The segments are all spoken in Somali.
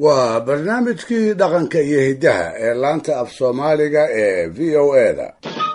waa barnaamijkii dhaqanka iyo hiddaha ee laanta af soomaaliga ee v o eda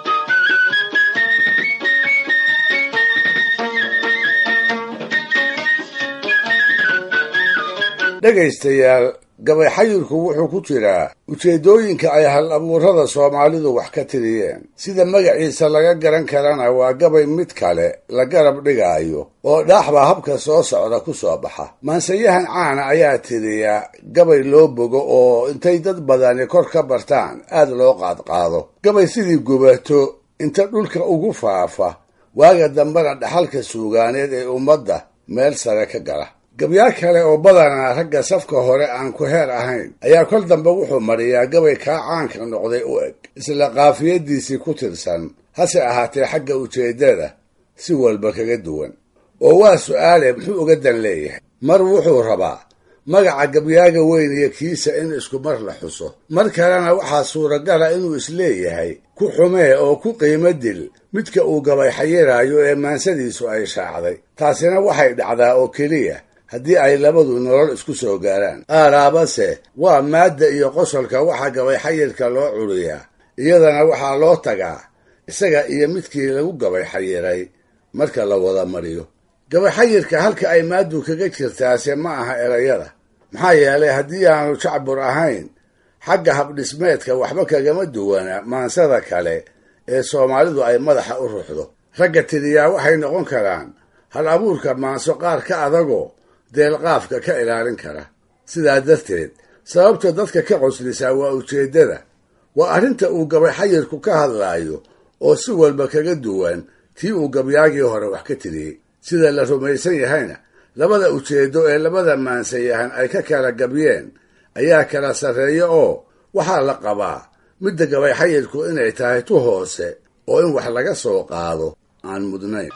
dhegaystayaal gabay xayirku wuxuu ku jiraa ujeeddooyinka ay hal abuurada soomaalidu wax ka tiriyeen sida magaciisa laga garan karana waa gabay mid kale la garab dhigaayo oo dhaaxba habka soo socda ku soo baxa maansayahan caana ayaa tiriyaa gabay loo bogo oo intay dad badani kor ka bartaan aad loo qaadqaado gabay sidii gubato inta dhulka ugu faafa waaga dambena dhaxalka suugaaneed ee ummadda meel sare ka gala gabyaar kale oo badanaa ragga safka hore aan ku heer ahayn ayaa kol dambe wuxuu mariyaa gabay kaa caanka noqday u eg isla qaafiyadiisii ku tirsan hase ahaatee xagga ujeeddada si walba kaga duwan oo waa su'aale muxuu uga dan leeyahay mar wuxuu rabaa magaca gabyaaga weyn iyo kiisa in isku mar la xuso mar kalena waxaa suuragala inuu isleeyahay ku xumee oo ku qiimo dil midka uu gabay xayiraayo ee maansadiisu ay shaacday taasina waxay dhacdaa oo keliya haddii ay labadu nolol isku soo gaaraan aaraabase waa maadda iyo qosolka waxaa gabay xayirka loo curiyaa iyadana waxaa loo tagaa isaga iyo midkii lagu gabay xayiray marka la wada mariyo gabay xayirka halka ay maaddu kaga jirtaase ma aha erayada maxaa yeelay haddii aanu jacbur ahayn xagga habdhismeedka waxba kagama duwana maansada kale ee soomaalidu ay madaxa u ruxdo ragga tiriyaa waxay noqon karaan hal abuurka maanso qaar ka adagoo deelqaafka ka ilaalin kara sidaa darteed sababta dadka ka qoslisaa waa ujeeddada waa arrinta uu gabay xayirku ka hadlaayo oo si walba kaga duwan tii uu gabyaagii hore wax ka tiriyey sida la rumaysan yahayna labada ujeeddo ee labada maansayahan ay ka kala gabyeen ayaa kala sarreeya oo waxaa la qabaa midda gabay xayirku inay tahay tu hoose oo in wax laga soo qaado aan mudnayn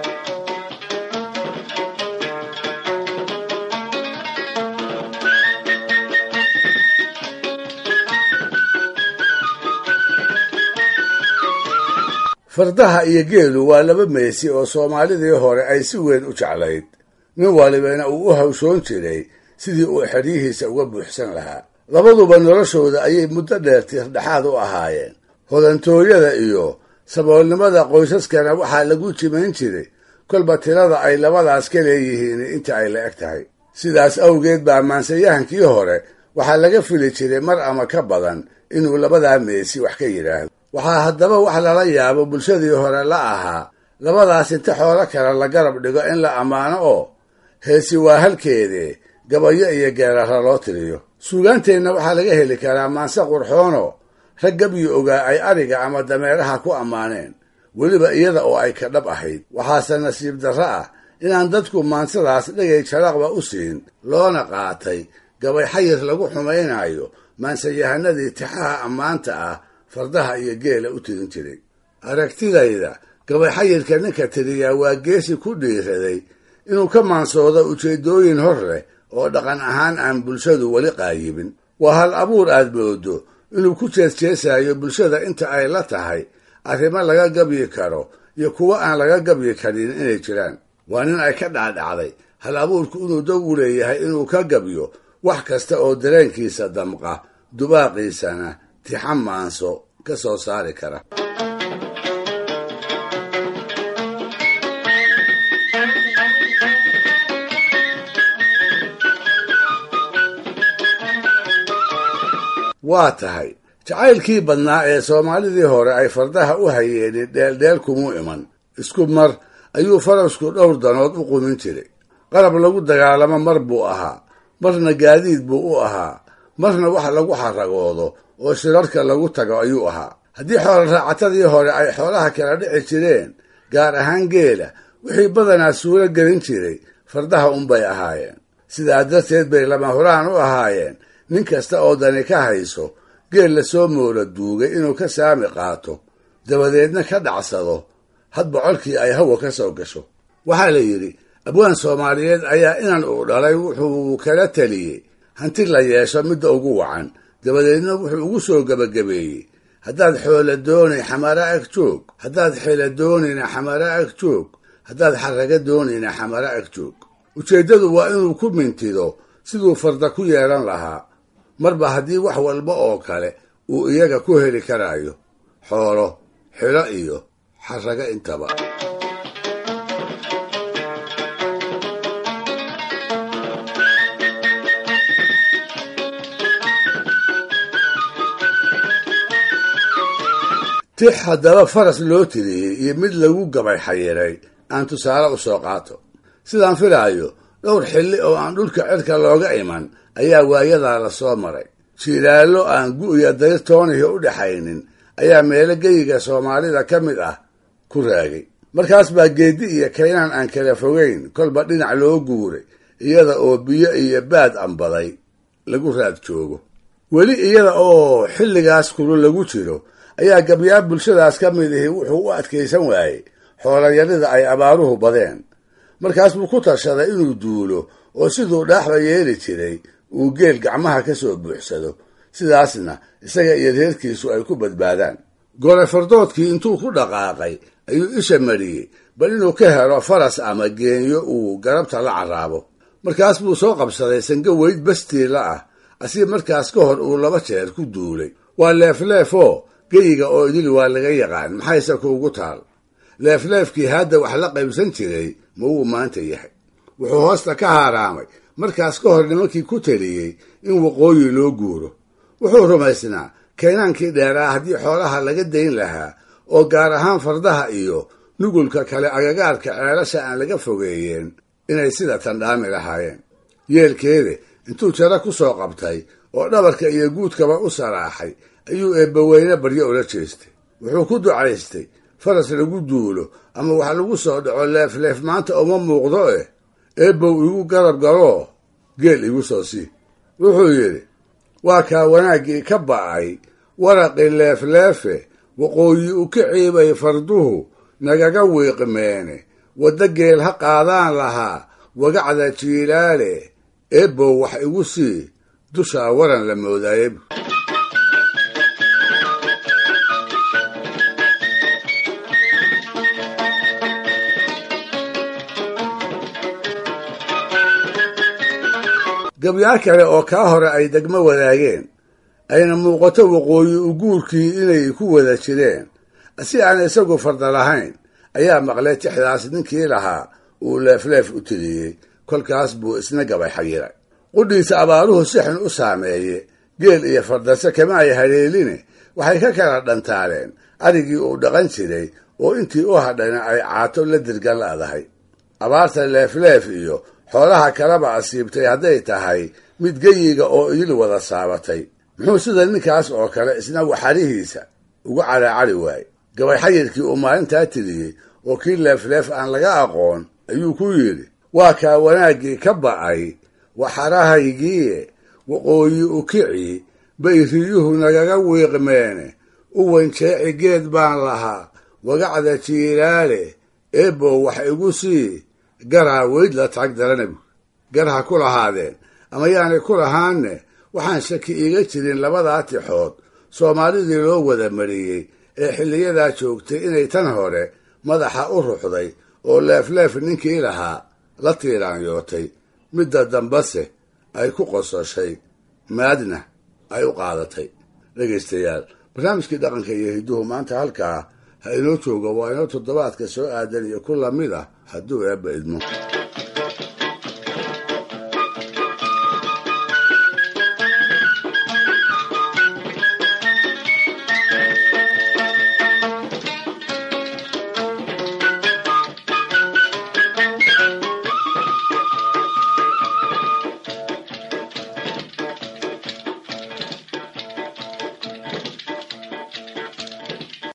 fardaha iyo geelu waa laba meesi oo soomaalidii hore ay si weyn u jeclayd nin walibana uu u hawshoon jiray sidii uu xeryihiisa uga buuxsan lahaa labaduba noloshooda ayay muddo dheer tiirdhexaad u ahaayeen hodantooyada iyo saboolnimada qoysaskana waxaa lagu jimayn jiray kolba tirada ay labadaas ka leeyihiin inta ay la eg tahay sidaas awgeed baa maansayahankii hore waxaa laga fili jiray mar ama ka badan inuu labadaa meesi wax ka yidhaahdo waxaa haddaba wax lala yaabo bulshadii hore la ahaa labadaas inta xoolo kale la garab dhigo in la ammaano oo heesi waa halkeedee gabayo iyo geerara loo tiriyo suugaanteenna waxaa laga heli karaa maanse qurxoono rag gabyi ogaa ay ariga ama dameeraha ku ammaaneen weliba iyada oo ay ka dhab ahayd waxaase nasiib darro ah inaan dadku maansadaas dhegay jaraqba u siin loona qaatay gabay xayir lagu xumaynayo maansayahanadii tixaha ammaanta ah fardaha iyo geela u tirin jiray aragtidayda gabay xayirka ninka tiriyaa waa geesi ku dhiiraday inuu ka maansoodo ujeeddooyin hor leh oo dhaqan ahaan aan bulshadu weli qaayibin waa hal abuur aad moodo inuu ku jeesjeesayo bulshada inta ay la tahay arrimo laga gabyi karo iyo kuwo aan laga gabyi karin inay jiraan waa nin ay ka dhacdhacday hal abuurku inuu dog u leeyahay inuu ka gabyo wax kasta oo dareenkiisa damqa dubaaqiisana tixan maanso ka soo saari kara waa tahay jacaylkii badnaa ee soomaalidii hore ay fardaha u hayeenin dheeldheel kumuu iman isku mar ayuu farasku dhowr danood u qumin jiray qarab lagu dagaalamo mar buu ahaa marna gaadiid buu u ahaa marna wax lagu xaragoodo oo shirarka lagu tago ayuu ahaa haddii xoolo raacatadii hore ay xoolaha kala dhici jireen gaar ahaan geela wixii badanaa suuro gelin jiray fardaha unbay ahaayeen sidaa darteed bay lama huraan u ahaayeen nin kasta oo dani ka hayso geel lasoo moola duugay inuu ka saami qaato dabadeedna ka dhacsado hadba colkii ay hawa ka soo gasho waxaa la yidhi abwaan soomaaliyeed ayaa inan uu dhalay wuxuu kala teliyey hanti la yeesho midda ugu wacan dabadeedna wuxuu ugu soo gebagabeeyey haddaad xoolo doonay xamara ag joog haddaad xela doonayna xamara ag joog haddaad xaraga doonayna xamara ag joog ujeeddadu waa inuu ku mintido siduu farda ku yeelan lahaa marba haddii wax walba oo kale uu iyaga ku heli karaayo xoolo xilo iyo xarago intaba tix haddaba faras loo tiriyey iyo mid lagu gabay xayiray aan tusaale u soo qaato sidaan filaayo dhowr xilli oo aan dhulka cirka looga iman ayaa waayadaa la soo maray jiilaallo aan gu'ya dayrtoonihi u dhaxaynin ayaa meelo geyiga soomaalida ka mid ah ku raagay markaas baa geeddi iyo kaynaan aan kala fogayn kolba dhinac loo guuray iyada oo biyo iyo baad ambaday lagu raad joogo weli iyada oo xilligaas kulu lagu jiro ayaa gabyaa bulshadaas ka mid ihi wuxuu u adkaysan waayey xoolayarida ay abaaruhu badeen markaas buu ku tashaday inuu duulo oo siduu dhaaxba yeeli jiray uu geel gacmaha ka soo buuxsado sidaasna isaga iyo reerkiisu ay ku badbaadaan gole fardoodkii intuu ku dhaqaaqay ayuu isha mariyey bal inuu ka helo faras ama geenyo uu garabta la carraabo markaas buu soo qabsaday sango weyd bastiila ah asii markaas ka hor uu laba jeer ku duulay waa leefleefoo geyiga oo idil waa laga yaqaan maxayse kuugu taal leefleefkii hadda wax la qaybsan jiray ma wuu maanta yahay wuxuu hoosta ka haaraamay markaas ka hor nimankii ku taliyey in waqooyi loo guuro wuxuu rumaysnaa kaynaankii dheeraa haddii xoolaha laga dayn lahaa oo gaar ahaan fardaha iyo nugulka kale agagaarka ceelasha aan laga fogeeyeen inay sida tandhaami lahaayeen yeelkeede intuu jaro ku soo qabtay oo dhabarka iyo guudkaba u saraaxay ayuu eebbaweyne baryo ula jeestay wuxuu ku ducaystay faras lagu duulo ama wax lagu soo dhaco leefleef maanta uma muuqdo eh eebbow igu garab galoo geel igu soo sii wuxuu yidhi waa kaa wanaaggii ka ba'ay waraqii leefleefe waqooyi u ka ciibay farduhu nagaga wiiqmeene waddo geel ha qaadaan lahaa wagacda jiilaale eebbow wax igu sii dushaa waran la moodaaye gabyaar kale oo kaa hore ay degmo wadaageen ayna muuqato waqooyi u guurkii inay ku wada jireen si aan isagu farda lahayn ayaa maqlay tixdaas ninkii lahaa uu leefleef u tiriyey kolkaas buu isna gabay xayiray qudhiisa abaaruhu si xun u saameeye geel iyo fardase kama ay haleeline waxay ka kala dhantaaleen arigii uu dhaqan jiray oo intii u hadhayna ay caato la dirgan la'dahay abaarta leefleef iyo xoolaha kaleba asiibtay hadday tahay mid geyiga oo idil wada saabatay muxuu sida ninkaas oo kale isna waxarihiisa ugu caraacari waayey gabay xayirkii uu maalintaa tiriyey oo kii leefleef aan laga aqoon ayuu ku yidhi waa kaa wanaaggii ka ba'ay waxarahaygiie waqooyi u kici bay riyuhu nagaga wiiqmeene u wanjeeci geed baan lahaa wagacda jiilaale eebbow wax igu sii garaa weyd la tag daranabu gar ha ku lahaadeen ama yaanay ku lahaanne waxaan shaki iiga jirin labadaa tixood soomaalidii loo wada mariyey ee xilliyadaa joogtay inay tan hore madaxa u ruxday oo leefleef ninkii lahaa la tiiraanyootay midda dambase ay ku qososhay maadna ay u qaadatay dhegaystayaal barnaamijkii dhaqanka iyo hidduhu maanta halkaa ha inoo joogo waa inoo toddobaadka soo aadan iyo ku lamid ah hadduu eebba idmo